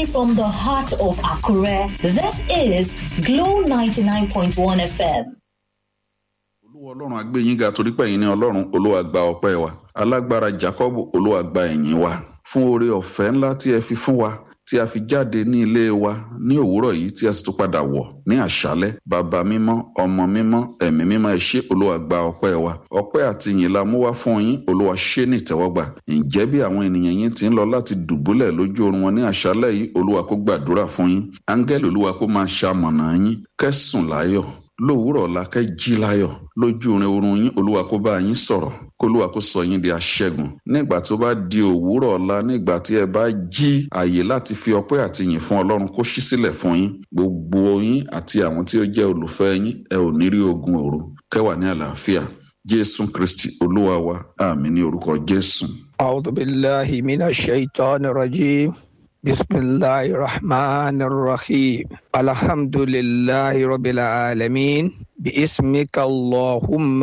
from the heart of Akure, this is Glow 99.1 FM. olúwa ọlọ́run agbé yín ga torí pé ẹ̀yin ni ọlọ́run olúwa gba ọpẹ́ wa alágbára jacob olúwa gba ẹ̀yìn wa fún oore ọ̀fẹ́ ńlá tí ẹ fi fún wa tí a fi jáde ní ilé wa ní òwúrọ̀ yìí tí a sì tún padà wọ̀ ní àṣálẹ́ bàbá mímọ́ ọmọ mímọ́ ẹ̀mí mímọ́ ẹ ṣé olúwa gba ọpẹ́ wa ọpẹ́ àti ìyìn la mú wá fún yín olúwa ṣé ní ìtẹ́wọ́gbà ǹjẹ́ bí àwọn ènìyàn yín ti ń lọ láti dùbúlẹ̀ lójú oorun wọn ní àṣálẹ́ yìí olúwa kó gbàdúrà fún yín áńgẹ́lì olúwa kó máa ṣamọ̀nà yín kẹ́sùn láyọ̀ lówùúrọ̀ ọ̀la kẹ́ jí láyọ̀ lójú orin oorun yín olúwa kó bá yín sọ̀rọ̀ kólúwa kó sọ yín di aṣẹ́gun nígbà tó bá di òwúrọ̀ ọ̀la nígbà tí ẹ bá jí àyè láti fi ọpẹ́ àti yìn fún ọlọ́run kó ṣí sílẹ̀ fún yín gbogbo yín àti àwọn tí ó jẹ́ olùfẹ́ yín ẹ ò ní rí ogun òru kẹwàá ní àlàáfíà jésù kristi olúwa wa àmì ní orúkọ jésù. أعوذ بالله من الشيطان الرجيم بسم الله الرحمن الرحيم الحمد لله رب العالمين باسمك اللهم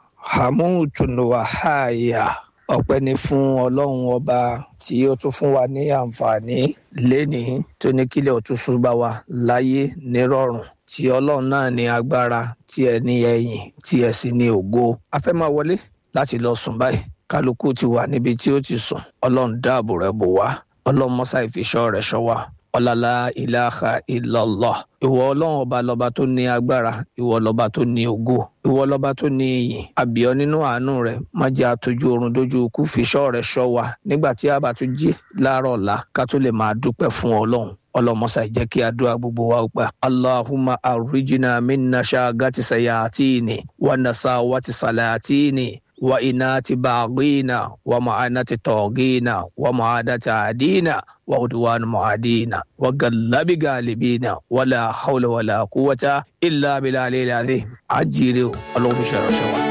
حموت وحايا ọpẹ́ ni fún ọlọ́run ọba tí ó tún fún wa ní àǹfààní lénìí tó ní kílẹ̀ òtúnṣu bá wa láyé nírọ̀rùn tí ọlọ́run náà ní agbára tí ẹ ní ẹ̀yìn tí ẹ sì ní ògo a fẹ́ máa wọlé láti lọ sùn báyìí kálukú ti wà níbi tí ó ti sùn ọlọ́run dáàbò rẹ̀ bò wá ọlọ́run mọ́sá ìfiṣọ́ rẹ̀ ṣọ́ wa ọlọ́lá ìlàhà ìlọ́lọ́ ìwọ ọlọ́run ọba lọ́ba tó ní agbára ìwọ lọ́ba tó ní ògo ìwọ lọ́ba tó ní iyìn àbíọ́ nínú àánú rẹ̀ má jẹ́ àtọ́jú oorun dójú ikú fiṣọ́ rẹ̀ ṣọ́ wa nígbà tí a bá tún jí láàárọ̀ ọ̀la ká tó lè máa dúpẹ́ fún ọlọ́run ọlọmọsà jẹ́ kí àdúrà gbogbo wa gbà allahumma arrijina minna ṣaagati sayatini wa nasawati salatini wa inati baghina wa ma'anati togina wa ma'adati adina wa udwan mu'adina wa gallabi galibina wala hawla wala quwwata illa billahi al-azim ajire ọlọ́run fi ṣe ìránṣẹ́ wa.